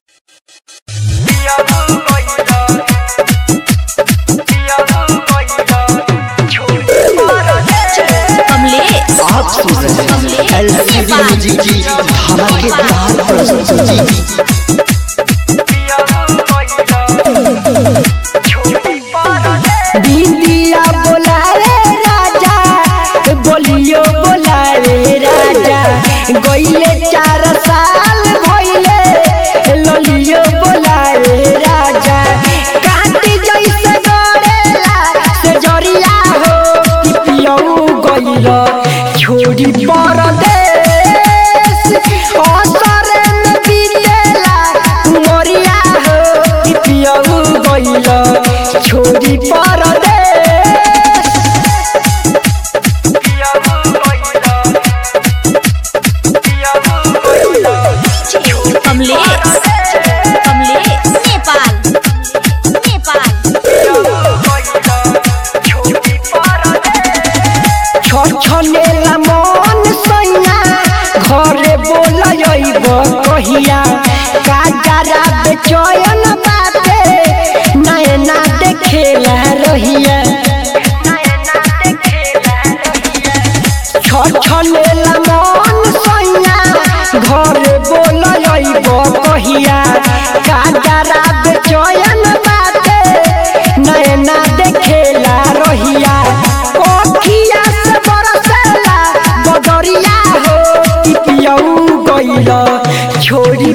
कमलेश आप सुन रहे हैं एलसीडी म्यूजिक की धमाकेदार प्रस्तुति बिंदिया बोलावे राजा बोलियो बोलावे राजा गईले चार साल भइले ललियो बोलावे राजा काटी जैसे गड़ेला से जरिया हो कि पियऊ गइल छोड़ी परदेश असरे में बीतेला उमरिया हो कि पियऊ गइल छोड़ी परदेश कमलेश कमलेश नेपाल नेपाल छछनेला मन सैया घरे बोलैब कहिया काजरा बेचयन बाटे नयना देखेला रहिया छछनेला मन सैया घरे बोलैब कहिया काजरा बेचयन बाटे नयना देखेला रहिया कोठिया से बरसेला बदरिया हो कि पियऊ गइल छोड़ी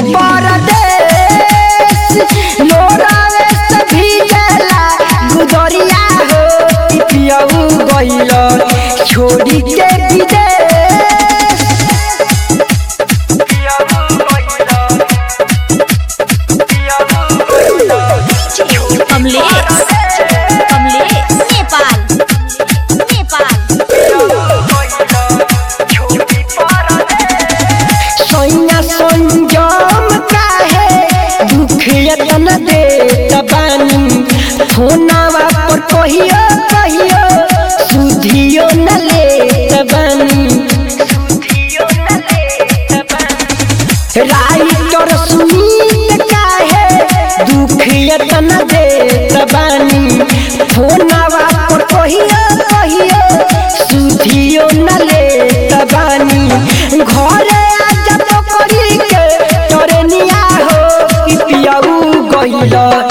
परदेश लोरावे से भीजेला गुदरिया हो कि पियऊ गइल छोड़ी के विदेश कमलेश कमलेश नेपाल नेपाल सैया संजम काहे दुख यतन दे तबानी फोनावा पर कहियो कहियो सुधियो न ले तबानी राइटर सुनीत काहे दुख यतन दे तबानी फोनावा पर कहियो कहियो सुधियो न ले तबानी घरे आजा तो करी के तोरे निया हो कि पियाऊ गइल